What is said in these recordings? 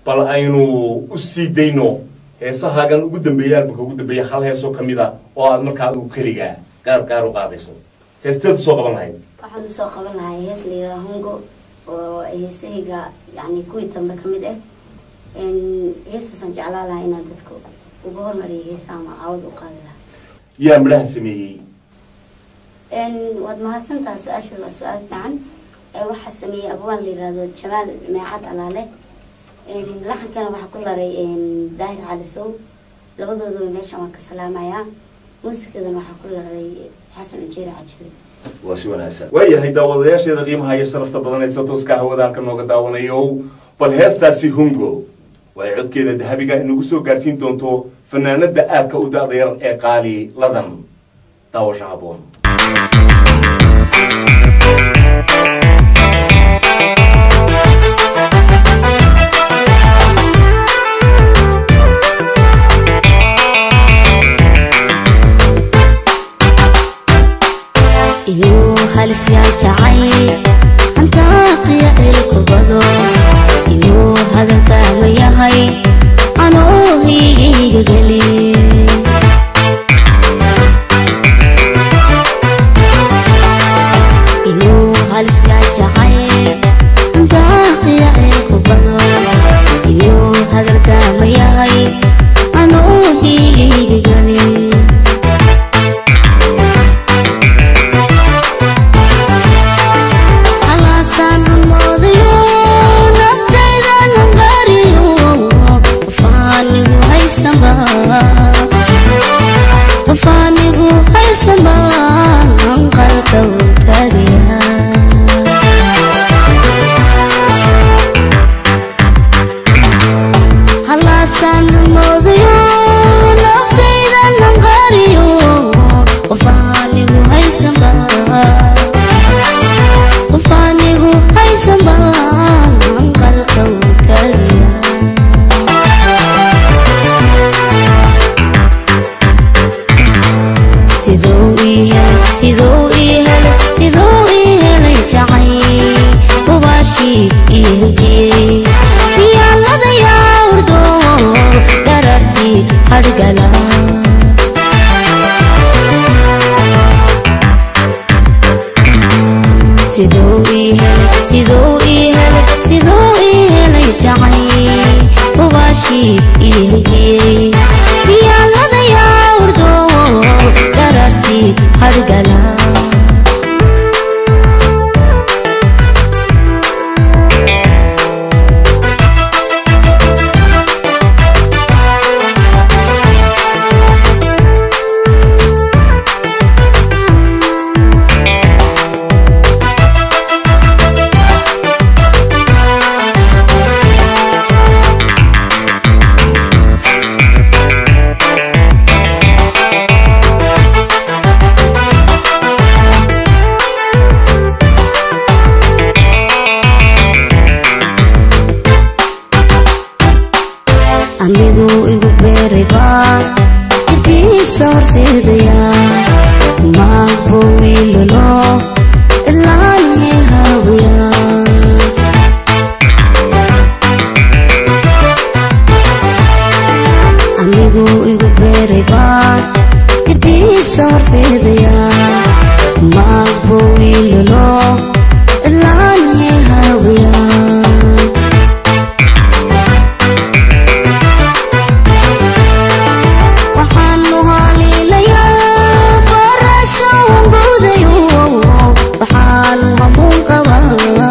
bal aynu u sii dayno heesahaagan ugu dambeeya albalka ugu dambeeya hal heesoo ka mid a oo aad markaa u keligaa gaar gaar u qaadayso heesteedu soo qaban lahayd waxaan usoo qaban lahay hees la yidhaha hungo oo heesahayga yani kuwii dambe ka mid ah heestaasaan jeclaan lahaa inaan dadka uga hormariyo heesa ama caawad u qaadi lahaa yaa midhaha sameeyey waad mahadsantaha su-aasha waa su-aal fiican waxaa sameeyey abwaan la yihahdo jamaal meecad alaale laxankana waxaa ku laray daahir cali sow labadooduba meeshan waan ka salaamayaa muusikadana waxaa ku laray xasan ujeeri cajibe waa si wanaagsan waayahay daawadayaasheeda qiimaha iyo sharafta badanaysa tooska hawada halka nooga daawanayo bal heestaasi hungo way codkeeda dahabiga inagu soo gaadhsiin doonto fanaanada aadka u da-da yar ee qaali ladan daawasho haboon inuu halis yaa jacay hantaaqiya ilkubado inuu hagantaama yahay anuu hiiga geli inuu halis yaa jacay hantaaqiya ilkubado inuu hagantaama yahay anuu hiiga geli Alasan modayo naftayda nangariyo Qofanigu haysamba Qofanigu haysamba Anqalka utagaya Alasan modayo naftayda nangariyo Qofanigu haysamba qofanigu haysamaan qalka utagaya siduu ii helay siduu ii helay siduu ii helay jacay hubaashii ii hegiyey yaalada yaa urdo dharartii hargala siduu ii helay siduu ii helay siduu ii helay jacay hubaashii ii hegiyey yaalada yaa urdo dharartii hargala anigu igu beerayba idiisa horseedaya maanku wiilalo ilaanye haawiya anigu igu beerayba idiisa horseedaya maanku wiilalo ilaanye haawiya waxaanu haliilayaa barasho wangudayo waxaanu hamuun qabaa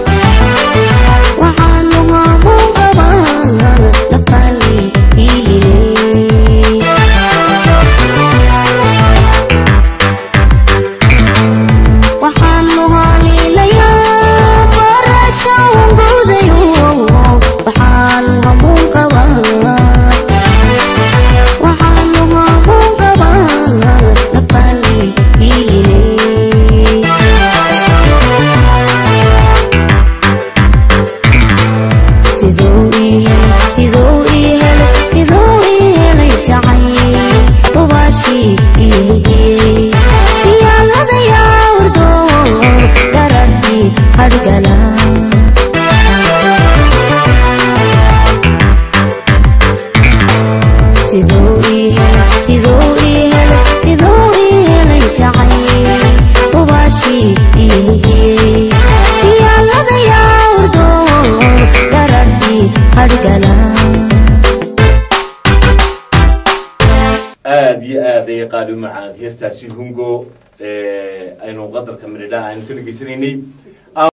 waxaanu hamuun qabaa nafali hiiline aada iyo aad ayay qaali u macaan heestaasi hungo aynu qadarka midhidhaha aynu ka dhegaysanaynay